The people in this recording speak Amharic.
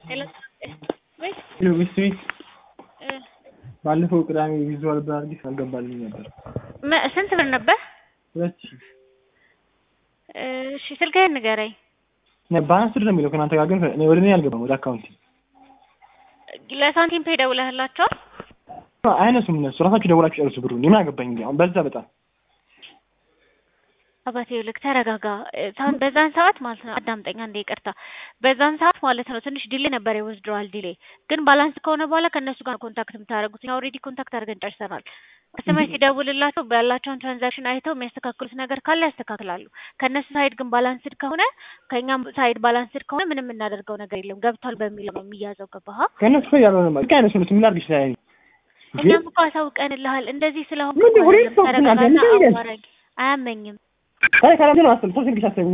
ስዊት ባለፈው ቅዳሜ ቪዥዋል ብራርጊስ አልገባልኝ ነበር። ስንት ብር ነበር? ሁለት ሺህ እሺ ስልክህን ንገረኝ። በአንስር ነው የሚለው ከእናንተ ጋር ግን እኔ ወደ እኔ አልገባም ወደ አካውንቲ ለሳንቲም ፔ ደውለህላቸዋል? አይነሱም እነሱ ራሳችሁ ደውላችሁ ጨርሱ ብሩ ምን አገባኝ እንዲ አሁን በዛ በጣም አባቴ ልክ ተረጋጋ። ሳን በዛን ሰዓት ማለት ነው አዳምጠኛ እንደ ይቅርታ፣ በዛን ሰዓት ማለት ነው ትንሽ ዲሌ ነበር የወዝድሯል ዲሌ ግን ባላንስ ከሆነ በኋላ ከእነሱ ጋር ኮንታክት የምታደርጉት እኛ ኦልሬዲ ኮንታክት አድርገን ጨርሰናል። ከስተመር ሲደውልላቸው ባላቸውን ትራንዛክሽን አይተው የሚያስተካክሉት ነገር ካለ ያስተካክላሉ። ከእነሱ ሳይድ ግን ባላንስድ ከሆነ ከእኛም ሳይድ ባላንስድ ከሆነ ምንም የምናደርገው ነገር የለም። ገብቷል በሚለው ነው የሚያዘው። ገባህ? ከእነሱ ላይ ያልሆነ ማለት ከአይነሱ ነው ምን ላድርግ ይችላል እኛም እኮ አሳውቀንልሃል። እንደዚህ ስለሆን ምን ሁሌ ሰው ተረጋጋና ናቸው አዋራኝ። አያመኝም አይ ካላምትን አስብ ሶስት እንግዲህ አስብ